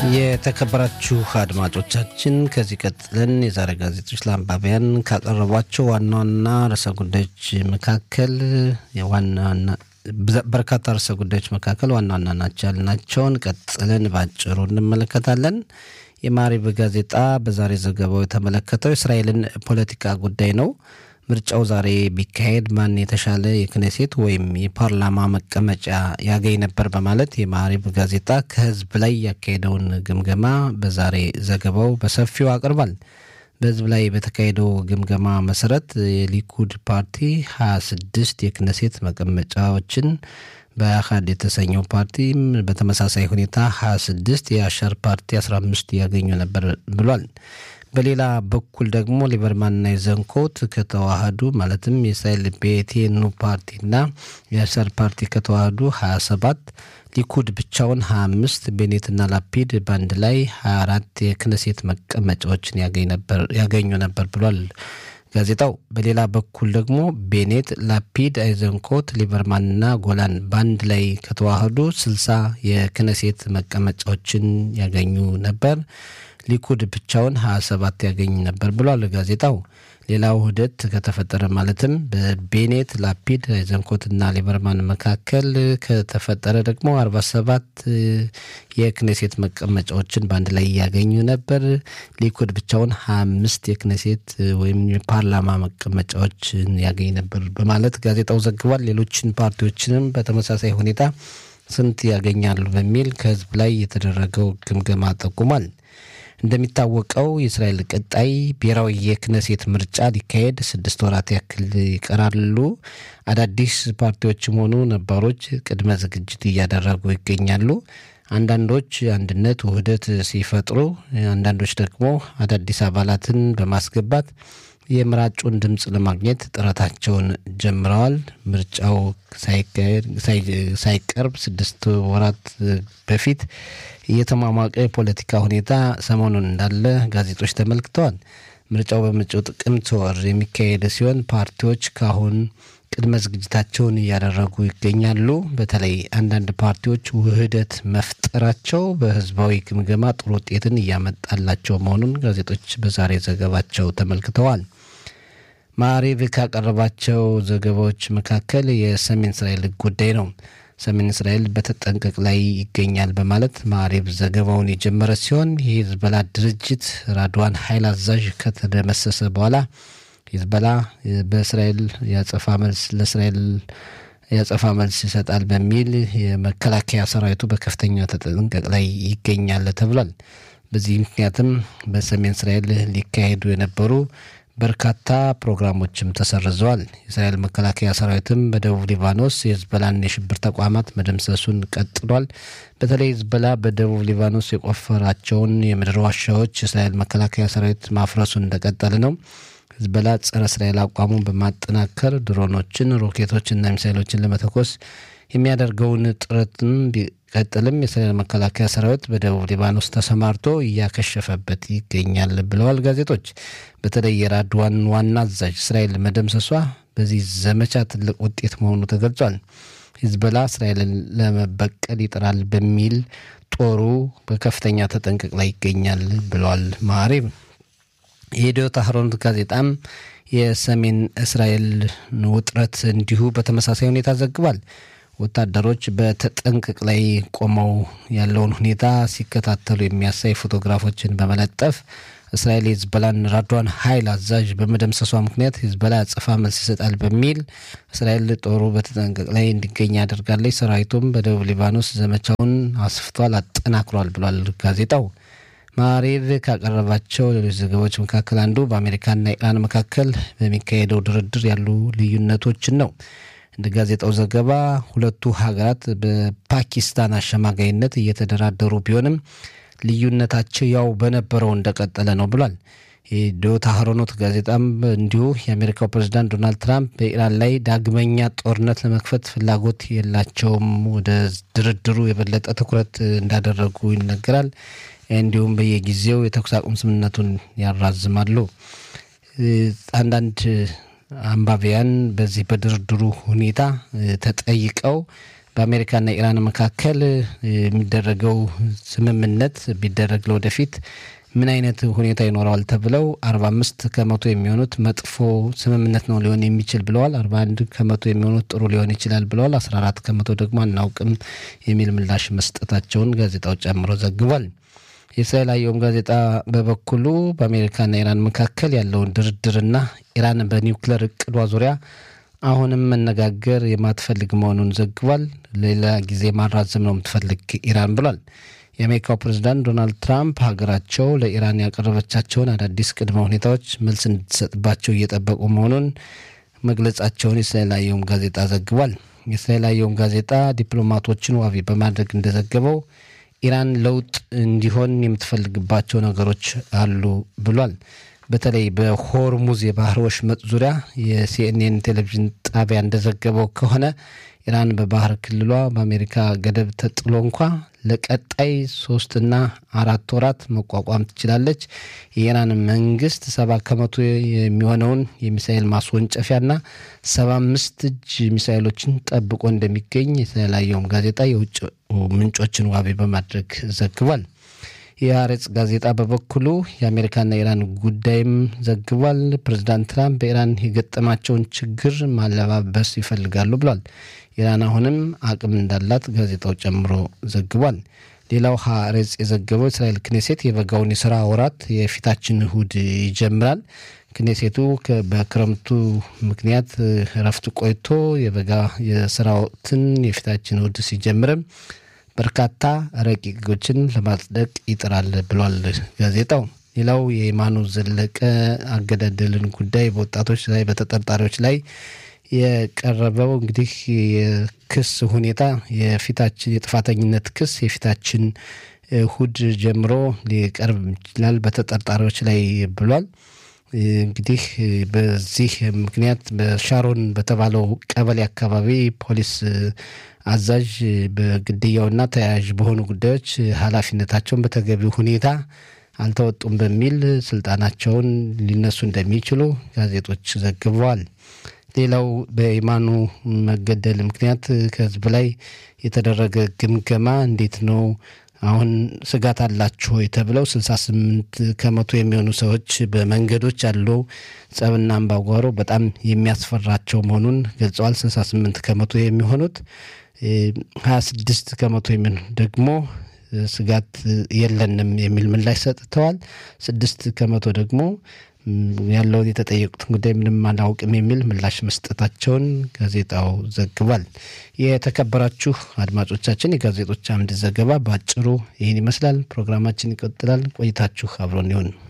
የተከበራችሁ አድማጮቻችን ከዚህ ቀጥለን የዛሬ ጋዜጦች ለአንባቢያን ካቀረቧቸው ዋና ዋና ርዕሰ ጉዳዮች መካከል ዋና በርካታ ርዕሰ ጉዳዮች መካከል ዋና ዋና ናቸው ያልናቸውን ቀጥለን ባጭሩ እንመለከታለን። የማሪብ ጋዜጣ በዛሬ ዘገባው የተመለከተው የእስራኤልን ፖለቲካ ጉዳይ ነው። ምርጫው ዛሬ ቢካሄድ ማን የተሻለ የክኔሴት ወይም የፓርላማ መቀመጫ ያገኝ ነበር በማለት የማሪብ ጋዜጣ ከህዝብ ላይ ያካሄደውን ግምገማ በዛሬ ዘገባው በሰፊው አቅርቧል። በህዝብ ላይ በተካሄደው ግምገማ መሰረት የሊኩድ ፓርቲ 26 የክነሴት መቀመጫዎችን በአካድ የተሰኘው ፓርቲም በተመሳሳይ ሁኔታ 26 የአሻር ፓርቲ 15 ያገኙ ነበር ብሏል። በሌላ በኩል ደግሞ ሊበርማንና የዘንኮት ከተዋህዱ ማለትም የእስራኤል ቤቴኑ ፓርቲና የአሻር ፓርቲ ከተዋህዱ 27 ሊኩድ ብቻውን 25 ቤኔትና ላፒድ በአንድ ላይ 24 የክነሴት መቀመጫዎችን ያገኙ ነበር ብሏል ጋዜጣው። በሌላ በኩል ደግሞ ቤኔት፣ ላፒድ፣ አይዘንኮት፣ ሊበርማንና ጎላን በአንድ ላይ ከተዋህዱ 60 የክነሴት መቀመጫዎችን ያገኙ ነበር። ሊኩድ ብቻውን 27 ያገኝ ነበር ብሏል ጋዜጣው። ሌላው ውህደት ከተፈጠረ ማለትም በቤኔት ላፒድ አይዘንኮትና ሊበርማን መካከል ከተፈጠረ ደግሞ 47 የክኔሴት መቀመጫዎችን በአንድ ላይ ያገኙ ነበር። ሊኩድ ብቻውን 25 የክኔሴት ወይም የፓርላማ መቀመጫዎችን ያገኝ ነበር በማለት ጋዜጣው ዘግቧል። ሌሎችን ፓርቲዎችንም በተመሳሳይ ሁኔታ ስንት ያገኛሉ በሚል ከህዝብ ላይ የተደረገው ግምገማ ጠቁሟል። እንደሚታወቀው የእስራኤል ቀጣይ ብሔራዊ የክነሴት ምርጫ ሊካሄድ ስድስት ወራት ያክል ይቀራሉ። አዳዲስ ፓርቲዎችም ሆኑ ነባሮች ቅድመ ዝግጅት እያደረጉ ይገኛሉ። አንዳንዶች አንድነት ውህደት ሲፈጥሩ፣ አንዳንዶች ደግሞ አዳዲስ አባላትን በማስገባት የምራጩን ድምፅ ለማግኘት ጥረታቸውን ጀምረዋል። ምርጫው ሳይቀርብ ስድስት ወራት በፊት እየተሟሟቀ የፖለቲካ ሁኔታ ሰሞኑን እንዳለ ጋዜጦች ተመልክተዋል። ምርጫው በመጪው ጥቅምት ወር የሚካሄድ ሲሆን ፓርቲዎች ካሁን ቅድመ ዝግጅታቸውን እያደረጉ ይገኛሉ። በተለይ አንዳንድ ፓርቲዎች ውህደት መፍጠራቸው በህዝባዊ ግምገማ ጥሩ ውጤትን እያመጣላቸው መሆኑን ጋዜጦች በዛሬ ዘገባቸው ተመልክተዋል። ማሪቭ ካቀረባቸው ዘገባዎች መካከል የሰሜን እስራኤል ጉዳይ ነው። ሰሜን እስራኤል በተጠንቀቅ ላይ ይገኛል በማለት ማሪብ ዘገባውን የጀመረ ሲሆን የሂዝበላ ድርጅት ራድዋን ኃይል አዛዥ ከተደመሰሰ በኋላ ሂዝበላ በእስራኤል ያጸፋ መልስ ለእስራኤል ያጸፋ መልስ ይሰጣል በሚል የመከላከያ ሰራዊቱ በከፍተኛ ተጠንቀቅ ላይ ይገኛል ተብሏል። በዚህ ምክንያትም በሰሜን እስራኤል ሊካሄዱ የነበሩ በርካታ ፕሮግራሞችም ተሰርዘዋል። የእስራኤል መከላከያ ሰራዊትም በደቡብ ሊባኖስ የህዝበላን የሽብር ተቋማት መደምሰሱን ቀጥሏል። በተለይ ህዝበላ በደቡብ ሊባኖስ የቆፈራቸውን የምድር ዋሻዎች የእስራኤል መከላከያ ሰራዊት ማፍረሱን እንደቀጠለ ነው። ህዝበላ ጸረ እስራኤል አቋሙን በማጠናከር ድሮኖችን፣ ሮኬቶችና ሚሳይሎችን ለመተኮስ የሚያደርገውን ጥረትም ቢቀጥልም የእስራኤል መከላከያ ሰራዊት በደቡብ ሊባኖስ ተሰማርቶ እያከሸፈበት ይገኛል ብለዋል ጋዜጦች። በተለይ የራድዋን ዋና አዛዥ እስራኤል መደምሰሷ በዚህ ዘመቻ ትልቅ ውጤት መሆኑ ተገልጿል። ሂዝበላ እስራኤልን ለመበቀል ይጥራል በሚል ጦሩ በከፍተኛ ተጠንቀቅ ላይ ይገኛል ብለዋል ማሪብ። የኢዲዮት አህሮኖት ጋዜጣም የሰሜን እስራኤል ውጥረት እንዲሁ በተመሳሳይ ሁኔታ ዘግቧል። ወታደሮች በተጠንቀቅ ላይ ቆመው ያለውን ሁኔታ ሲከታተሉ የሚያሳይ ፎቶግራፎችን በመለጠፍ እስራኤል የሂዝበላን ራድዋን ኃይል አዛዥ በመደምሰሷ ምክንያት ሂዝበላ አጸፋ መልስ ይሰጣል በሚል እስራኤል ጦሩ በተጠንቀቅ ላይ እንዲገኝ አድርጋለች። ሰራዊቱም በደቡብ ሊባኖስ ዘመቻውን አስፍቷል፣ አጠናክሯል ብሏል ጋዜጣው። ማሪቭ ካቀረባቸው ሌሎች ዘገባዎች መካከል አንዱ በአሜሪካና ኢራን መካከል በሚካሄደው ድርድር ያሉ ልዩነቶችን ነው። እንደ ጋዜጣው ዘገባ ሁለቱ ሀገራት በፓኪስታን አሸማጋይነት እየተደራደሩ ቢሆንም ልዩነታቸው ያው በነበረው እንደቀጠለ ነው ብሏል። የኢዲዮት አህሮኖት ጋዜጣም እንዲሁ የአሜሪካው ፕሬዚዳንት ዶናልድ ትራምፕ በኢራን ላይ ዳግመኛ ጦርነት ለመክፈት ፍላጎት የላቸውም፣ ወደ ድርድሩ የበለጠ ትኩረት እንዳደረጉ ይነገራል። እንዲሁም በየጊዜው የተኩስ አቁም ስምምነቱን ያራዝማሉ። አንዳንድ አንባቢያን በዚህ በድርድሩ ሁኔታ ተጠይቀው በአሜሪካና ኢራን መካከል የሚደረገው ስምምነት ቢደረግ ለወደፊት ምን አይነት ሁኔታ ይኖረዋል ተብለው አርባ አምስት ከመቶ የሚሆኑት መጥፎ ስምምነት ነው ሊሆን የሚችል ብለዋል። አርባ አንድ ከመቶ የሚሆኑት ጥሩ ሊሆን ይችላል ብለዋል። አስራ አራት ከመቶ ደግሞ አናውቅም የሚል ምላሽ መስጠታቸውን ጋዜጣው ጨምሮ ዘግቧል። የእስራኤል አየም ጋዜጣ በበኩሉ በአሜሪካና ኢራን መካከል ያለውን ድርድርና ኢራን በኒውክሌር እቅዷ ዙሪያ አሁንም መነጋገር የማትፈልግ መሆኑን ዘግቧል። ሌላ ጊዜ ማራዘም ነው የምትፈልግ ኢራን ብሏል። የአሜሪካው ፕሬዝዳንት ዶናልድ ትራምፕ ሀገራቸው ለኢራን ያቀረበቻቸውን አዳዲስ ቅድመ ሁኔታዎች መልስ እንድትሰጥባቸው እየጠበቁ መሆኑን መግለጻቸውን የእስራኤል አየም ጋዜጣ ዘግቧል። የእስራኤል አየም ጋዜጣ ዲፕሎማቶችን ዋቢ በማድረግ እንደዘገበው ኢራን ለውጥ እንዲሆን የምትፈልግባቸው ነገሮች አሉ ብሏል። በተለይ በሆርሙዝ የባህር ወሽመጥ ዙሪያ የሲኤንኤን ቴሌቪዥን ጣቢያ እንደዘገበው ከሆነ ኢራን በባህር ክልሏ በአሜሪካ ገደብ ተጥሎ እንኳ ለቀጣይ ሶስትና አራት ወራት መቋቋም ትችላለች። የኢራን መንግስት ሰባ ከመቶ የሚሆነውን የሚሳኤል ማስወንጨፊያና ሰባ አምስት እጅ ሚሳኤሎችን ጠብቆ እንደሚገኝ የተለያየውም ጋዜጣ የውጭ ምንጮችን ዋቢ በማድረግ ዘግቧል። የአሬጽ ጋዜጣ በበኩሉ የአሜሪካና ኢራን ጉዳይም ዘግቧል። ፕሬዚዳንት ትራምፕ በኢራን የገጠማቸውን ችግር ማለባበስ ይፈልጋሉ ብሏል። ኢራን አሁንም አቅም እንዳላት ጋዜጣው ጨምሮ ዘግቧል። ሌላው ሀሬጽ የዘገበው እስራኤል ክኔሴት የበጋውን የስራ ወራት የፊታችን እሁድ ይጀምራል። ክኔሴቱ በክረምቱ ምክንያት እረፍት ቆይቶ የበጋ የስራ ወቅትን የፊታችን እሁድ ሲጀምርም በርካታ ረቂቅ ሕጎችን ለማጽደቅ ይጥራል ብሏል ጋዜጣው። ሌላው የየማኑ ዘለቀ አገዳደልን ጉዳይ በወጣቶች ላይ በተጠርጣሪዎች ላይ የቀረበው እንግዲህ የክስ ሁኔታ የፊታችን የጥፋተኝነት ክስ የፊታችን እሁድ ጀምሮ ሊቀርብ ይችላል በተጠርጣሪዎች ላይ ብሏል። እንግዲህ በዚህ ምክንያት በሻሮን በተባለው ቀበሌ አካባቢ ፖሊስ አዛዥ በግድያውና ተያያዥ በሆኑ ጉዳዮች ኃላፊነታቸውን በተገቢው ሁኔታ አልተወጡም በሚል ስልጣናቸውን ሊነሱ እንደሚችሉ ጋዜጦች ዘግበዋል። ሌላው በኢማኑ መገደል ምክንያት ከህዝብ ላይ የተደረገ ግምገማ እንዴት ነው? አሁን ስጋት አላችሁ ወይ ተብለው ስልሳ ስምንት ከመቶ የሚሆኑ ሰዎች በመንገዶች ያለው ጸብና አምባጓሮ በጣም የሚያስፈራቸው መሆኑን ገልጸዋል። ስልሳ ስምንት ከመቶ የሚሆኑት ሀያ ስድስት ከመቶ የሚሆኑ ደግሞ ስጋት የለንም የሚል ምላሽ ሰጥተዋል። ስድስት ከመቶ ደግሞ ያለውን የተጠየቁትን ጉዳይ ምንም አላውቅም የሚል ምላሽ መስጠታቸውን ጋዜጣው ዘግቧል። የተከበራችሁ አድማጮቻችን የጋዜጦች አምድ ዘገባ በአጭሩ ይህን ይመስላል። ፕሮግራማችን ይቀጥላል። ቆይታችሁ አብሮን ይሁን።